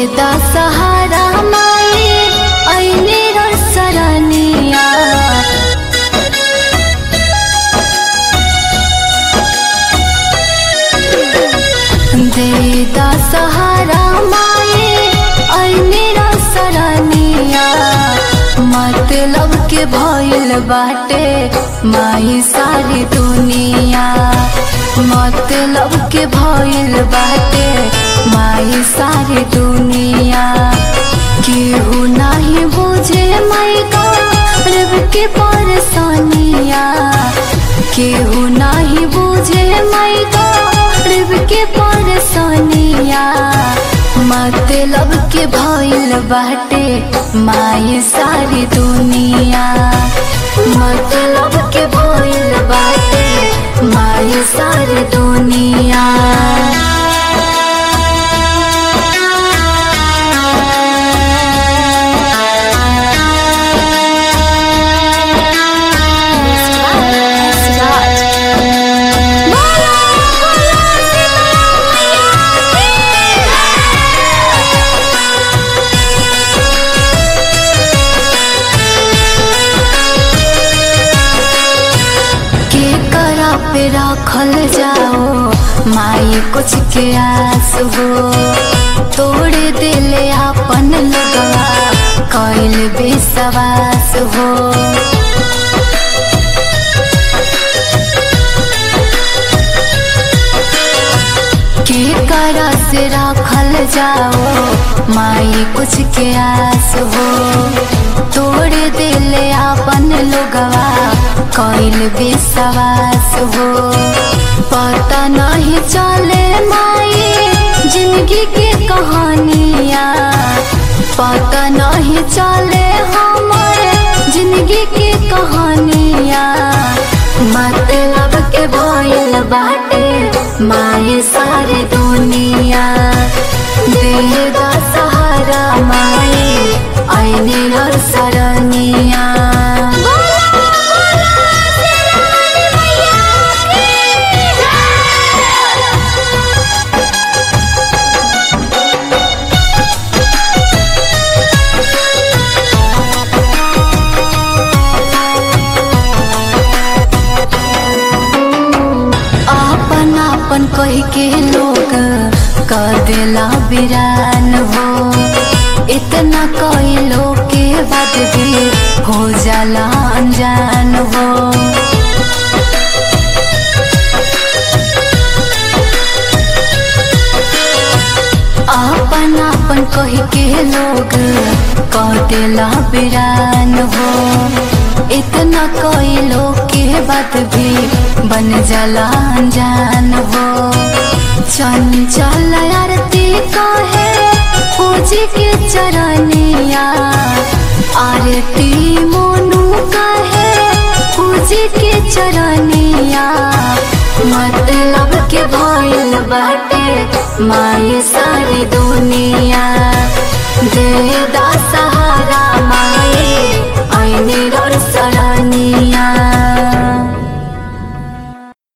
दा सहारा माई ऐने र सरनिया दे दा सहारा माई ऐने र सरनिया मतलब के भइल बाटे माई सारी दुनिया मतलब के भइल बाटे माई सारी दुनिया केहू नाही बुझे माई गर्व के परेशानिया केहू नाही बुझे माई गर्व के परेशानिया मतलब के भइल बाटे माई सारी दुनिया मतलब के भइल बाटे माई सारी दुनिया के करा पे रखल जाओ माई कुछ के आस हो तोड़े दिले अपन लगवा कैल विश्वास हो के करा से रखल जाओ माई कुछ के आस हो तोड़े दिले अपन लोगवा कैल विश्वास हो पता नहीं चले माई जिंदगी के कहानिया पता नहीं चले हमारे जिंदगी के कहानिया मतलब के भइल बाटे माई सारी दुनिया दे दा सहारा माई ऐने हर सरनिया आपन आपन कह के लोग कर देला बिरान हो इतना कई लोग के बाद भी हो जाला अनजान हो आपन आपन कह के लोग कह देला बिरान हो इतना कोई लोग के बात भी बन जाला अनजान हो चंचल आरती कहे पूजी के चरनिया आरती मोनू कहे पूजी के चरनिया मतलब के भइल बाटे माई सारी दुनिया दे दा सहारा माई ऐने र सरा